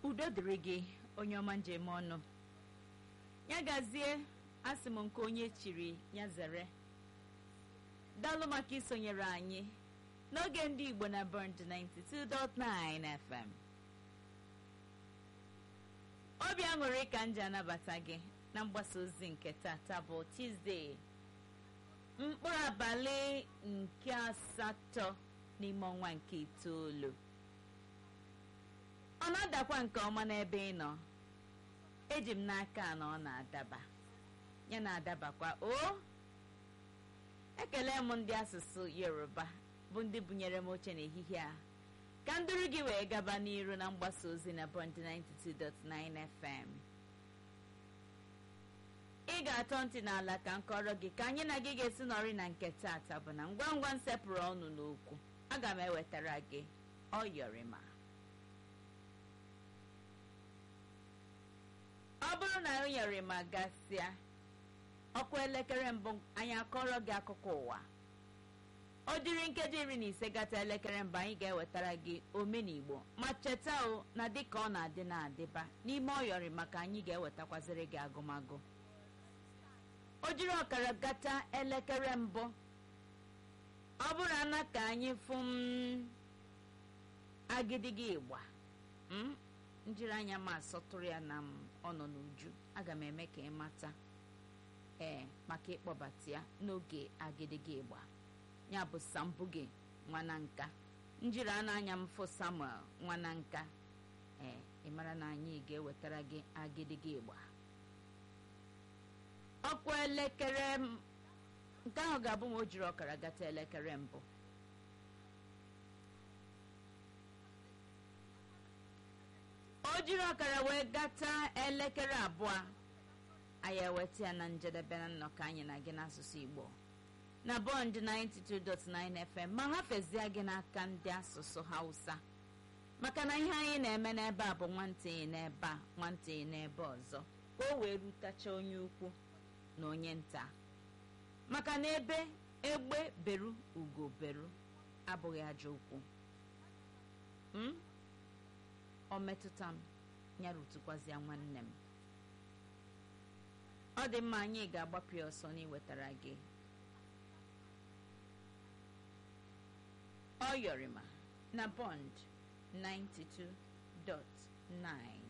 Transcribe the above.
udo dịrị gị onye ọma njem ọnụ ya gazie asị m nke onye chiri ya zere daalụ maka isonyere anyị n'oge ndị igbo na bond 92.9 fm obi aṅụrị ka m ji anabata gị na mgbasa ozi nke tata bụ tuzdee mkpụrụ abalị nke asatọ n'ime ọnwa nke itoolu ọ na-adakwa nke ọma n'ebe ị nọ eji m n'aka na ọ na-adaba ya na-adabakwa o ekele m ndị asụsụ yoruba bụ ndị bunyere m oche n'ehihie a ka nduru gị wee gaba n'iru na mgbasa ozi na bond 92.9 fm ị ga-atọ ntị n'ala ka m kọrọ gị ka anyị na gị ga-esi nọrị na nke tata bụ na ngwa ngwa nsepụrụ ọnụ n'okwu aga m ewetara gị ọyọrịma ọ bụrụ na ọyọrịma gasịa ọkụ elekere mbụ anyị akọrọ gị akụkọ ụwa ọ dịrị nkeji iri na ise gata elekere mbụ anyị ga-ewetara gị omenigbo ma cheta o na dịka ọ na-adị na-adịba n'ime ọyọrị maka anyị ga-ewetakwaziri gị agụmagụ o jiri ọkara gata elekere mbụ ọ bụrụ ana ka anyị fụ m agidigi ịgba m njiri anya ma asọtụrụ ya na m ọ nọ n'uju aga m eme ka ị mata ee maka ịkpọbata ya n'oge agidigi ịgba ya bụ sambuge nwananka njiri a na-anya m fụ samuel nwananka ee ị mara na anyị ga-ewetara gị agidigi ịgba ọkwa elekere nke ahụ ga-abụ ma o jiri ọkara gata elekere mbụ o jiri ọkara wee gata elekere abụọ anyị eweta ya na njedebe na nnọkọ anyị na gị n'asụsụ igbo na bọnd 92.9 fm ma hafezie gị n'aka ndị asụsụ hausa maka na ihe anyị na-eme n'ebe a bụ nwantịị n'ebe a nwantịị n'ebe ọzọ ka o wee rutacha onye ukwu na onye nta maka na ebe egbe beru ugo beru abụghị ajọ okwu m ọ metụta m ya rutukwazịa nwanne m ọ dị mma anyị ga-agbapụ ya ọsọ n'iwetara gị ọ yọrịma na bond 92.9